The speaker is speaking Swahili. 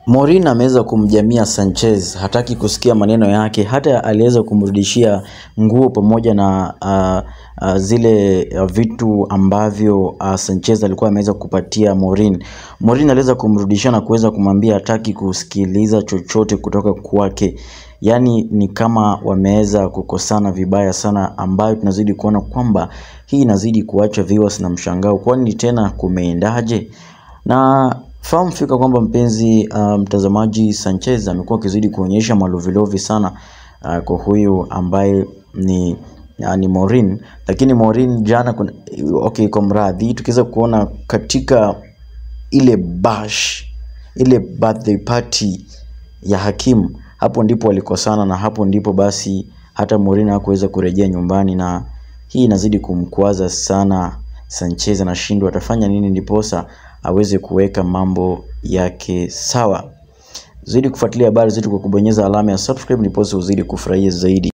Mourinho ameweza kumjamia Sanchez, hataki kusikia maneno yake, hata aliweza kumrudishia nguo pamoja na uh, uh, zile uh, vitu ambavyo uh, Sanchez alikuwa ameweza kupatia Mourinho. Mourinho aliweza kumrudishia na kuweza kumwambia hataki kusikiliza chochote kutoka kwake. Yaani ni kama wameweza kukosana vibaya sana, ambayo tunazidi kuona kwamba hii inazidi kuacha viewers na mshangao, kwani tena kumeendaje? Na fahamu fika kwamba mpenzi uh, mtazamaji, Sanchez amekuwa akizidi kuonyesha malovilovi sana uh, kwa huyu ambaye ni uh, ni Mourinho, lakini Mourinho jana kuna, okay, kwa mradhi tukiweza kuona katika ile bash ile birthday party ya Hakim, hapo ndipo walikosana na hapo ndipo basi hata Mourinho hakuweza kurejea nyumbani, na hii inazidi kumkwaza sana Sanchez. Anashindwa atafanya nini ndiposa aweze kuweka mambo yake sawa. Zidi kufuatilia habari zetu kwa kubonyeza alama ya subscribe, ndiposa uzidi kufurahia zaidi.